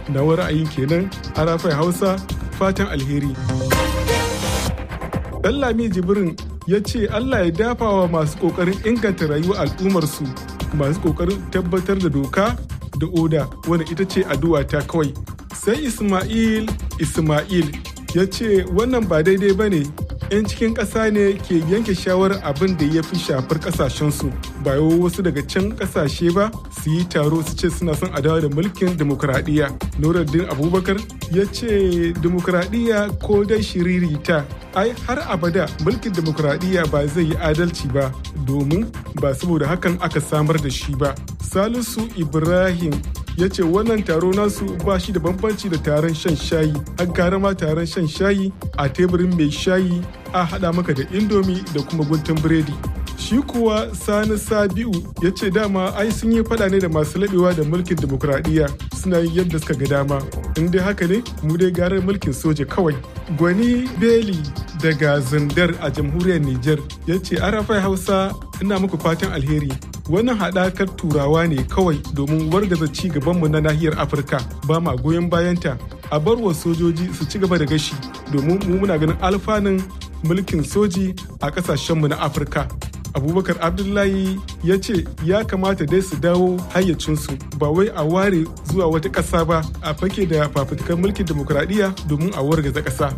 na ra'ayin kenan arafai hausa fatan alheri Lami jibrin ya ce allah ya dafa wa masu kokarin inganta rayuwar al'ummarsu masu kokarin tabbatar da doka da oda wanda ita ce addu'a ta kawai sai ismail ismail ya ce wannan ba daidai ba ne 'yan cikin ƙasa ne ke yanke shawarar abin da ya fi shafar ƙasashensu ba yau wasu daga can ƙasashe ba su yi taro su ce suna son adawa da mulkin demokuraɗiyya nuruddin abubakar ya ce demokuraɗiyya ko dai shiririta ai har abada mulkin demokuraɗiyya ba zai yi adalci ba domin ba saboda hakan aka samar da shi ba salisu ibrahim ya ce wannan taro nasu ba shi da bambanci da taron shan shayi har gara ma taron shan shayi a teburin mai shayi a haɗa maka da indomi da kuma guntun biredi shi kuwa sani sabiu ya ce dama ai sun yi fada ne da masu laɓewa da mulkin demokuraɗiyya suna yin yadda suka ga dama in dai haka ne mu dai garar mulkin soja kawai gwani beli daga zindar a jamhuriyar niger ya ce arafai hausa ina muku fatan alheri wannan haɗakar turawa ne kawai domin wargaza ci gabanmu na nahiyar afirka ba ma goyon bayanta a bar wa sojoji su ci gaba da gashi domin mu muna ganin alfanun mulkin soji a ƙasashenmu na afirka abubakar abdullahi ya ce ya kamata dai su dawo hayyacinsu ba wai a ware zuwa wata ƙasa ba a fake da fafutukar mulkin demokuraɗiyya domin a wargaza ƙasa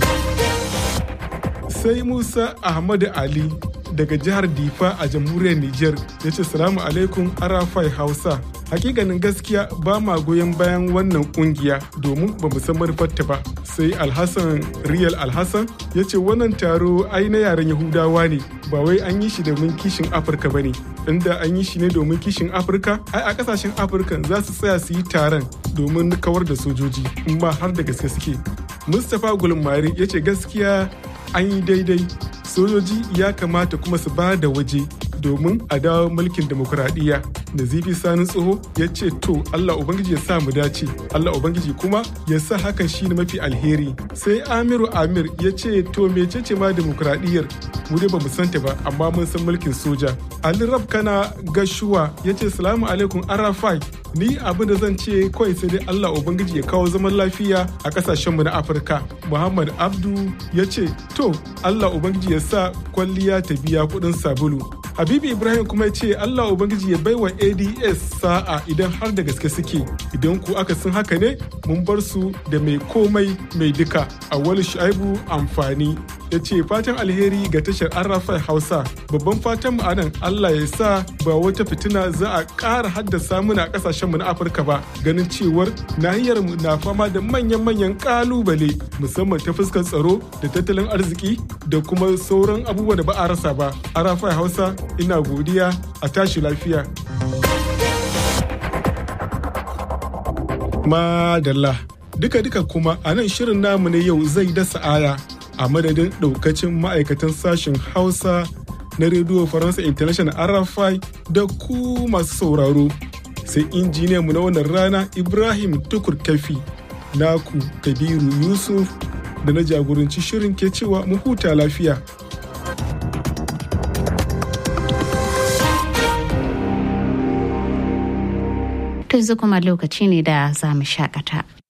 sai musa ahmadu ali daga jihar difa a jamhuriyar niger ya ce salamu alaikum arafai hausa hakikanin gaskiya ba ma goyon bayan wannan kungiya domin ba mu san manufarta ba sai alhassan riyal alhassan ya ce wannan taro ai na yaren yahudawa ne ba wai an yi shi domin kishin afirka ba ne inda an yi shi ne domin kishin afirka ai a kasashen afirka za su tsaya su yi taron domin kawar da sojoji in ma har da gaske suke mustapha gulmari ya ce gaskiya an yi daidai sojoji ya kamata kuma su ba da waje domin a dawo mulkin demokuraɗiyya da zifi sani tsoho ya ce to allah ubangiji ya sa mu dace allah ubangiji kuma ya sa hakan shi ne mafi alheri sai amiru amir ya ce to mecece ma demokuraɗiyyar mu dai ba mu santa ba amma mun san mulkin soja ali rab kana gashuwa ya ce salamu alaikum arafai ni abin da zan ce kawai sai dai Allah Ubangiji ya kawo zaman lafiya a kasashenmu na Afirka. Muhammad Abdu ya ce, To, Allah Ubangiji ya sa kwalliya ta biya kuɗin sabulu. Habibu Ibrahim kuma ya ce Allah Ubangiji ya baiwa ADS sa'a idan har da gaske suke. Idan ku aka sun haka ne, mun bar su da mai komai mai duka. Awal Shaibu amfani. Ya ce fatan alheri ga tashar Arafai Hausa. Babban fatan mu anan Allah ya sa ba wata fitina za a ƙara haddasa muna ƙasashen mu na Afirka ba. Ganin cewar nahiyar mu na fama da manyan-manyan ƙalubale musamman ta fuskar tsaro da tattalin arziki da kuma sauran abubuwa da ba a rasa ba. Arafai Hausa ina godiya a tashi lafiya. Madalla. Duka-duka kuma a nan shirin namu na yau zai dasa aya a madadin ɗaukacin ma'aikatan sashen Hausa na rediyo Faransa International RFI da ku masu sauraro. Sai injiniyanmu na wannan rana Ibrahim Tukur Kafi, naku Kabiru Yusuf da na jagoranci shirin ke cewa mu huta lafiya. To yanzu kuma lokaci ne da za mu shakata.